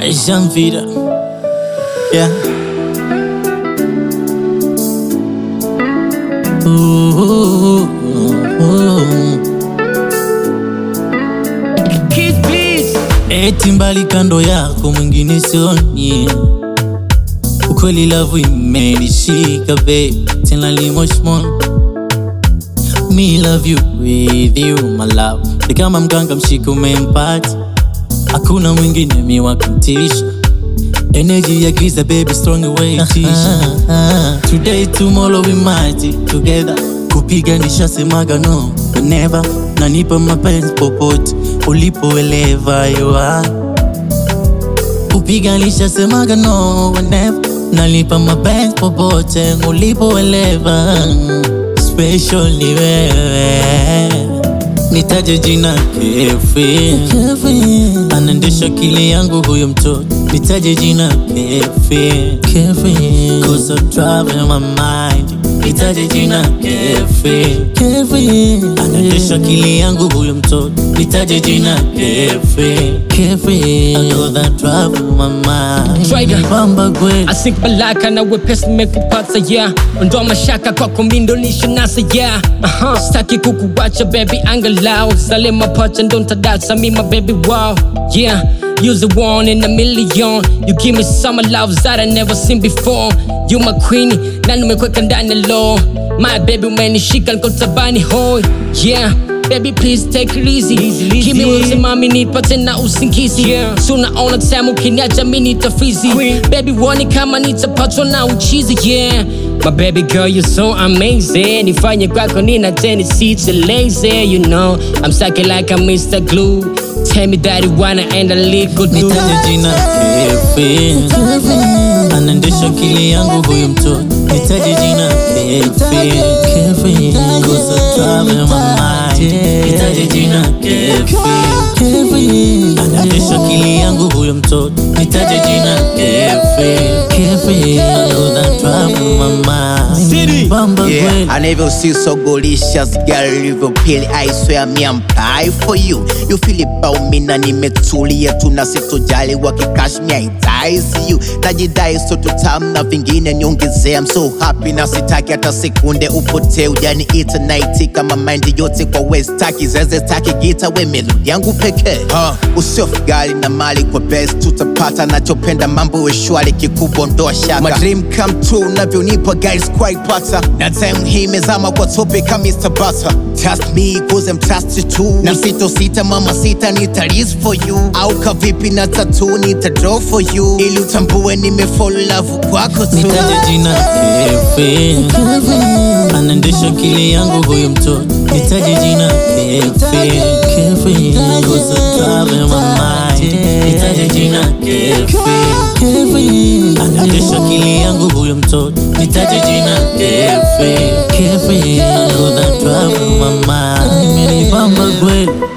Jean Vida. Yeah. Ooh, ooh, ooh. Kiss please. Eti mbali kando yako mwingine sioni, ukweli lavu imenishika babe, tena limoshmon Me love you with you my love, ni kama mganga mshika umempata, hakuna mwingine mi wa kumtisha Energy ya giza baby strong away tisha Today tomorrow we might be together Kupiganisha semaga no never Nanipa mapenzi popote ulipoelewa you are Kupiganisha semaga no never Nalipa mapenzi popote ulipoelewa Special ni wewe Nitaje jina Kefi Anaendesha akili yangu huyo mtoto Nitaje jina Kefi Cause I'm driving my mind Nitaje jina Kefi Anaendesha akili yangu huyo mtoto Nitaje jina Kefi I know that driving my mind Trigger. Bamba kweli asink malaka na wepesi nimekupata yeah ondoa mashaka kwako mindonisha nasa yeah uh-huh. staki kukuwacha baby angalau zale mapacha ndo ntadasa mima baby wow yeah You're the one in a million You give me some love that I never seen before You my queen na nimekweka ndani ya law My baby umenishika niko tabani hoi Yeah Baby please take it easy, Give me mami nipate na usingizi yeah. so naona tamu ukiniacha mi nitafizi baby woni kama nitapatwa na uchizi yeah My baby girl you're so amazing nifanye kwako nina tendency to lazy you know I'm stuck like I'm Mr. Glue Tell me that you wanna end a little do Nitaje jina Kefi Anaendesha akili yangu huyu mtoto Nitaje jina Kefi Cause I'm driving my mind Nitaje jina Kefi Anaendesha akili yangu huyo mtoto Nitaje jina Kefi I know that driving my mind City. Bamba Yeah, kweli I never see so delicious girl live pili I swear me I'm pie for you You feel it about me na nimetulia tu na sitojali wakikash me I die see you Najidai so tutam na vingine niongezea I'm so happy na sitaki hata sekunde upotee ujani ita night kama mind yote kwa west taki zeze taki gita we melodi yangu pekee uh, usiofu gali na mali kwa best tutapata nachopenda mambo we shwari kikubwa ndoa shaka My dream come true unavyonipa guys quite pata na time hii mezama kwa topic kama Mr. Butter Trust me cause I'm trusted too na sito sita mama sita nita risk for you au kavipi na tatu nita draw for you ili utambue nimefall love kwako tu Nitaje jina Kefi Anaendesha akili yangu huyu mtoto Nitaje jina Kefi Cause I'm driving my mind Nitaje jina Kefi Anaendesha akili yangu huyu mtoto Nitaje jina Kefi I know that driving my mind Imenibamba kweli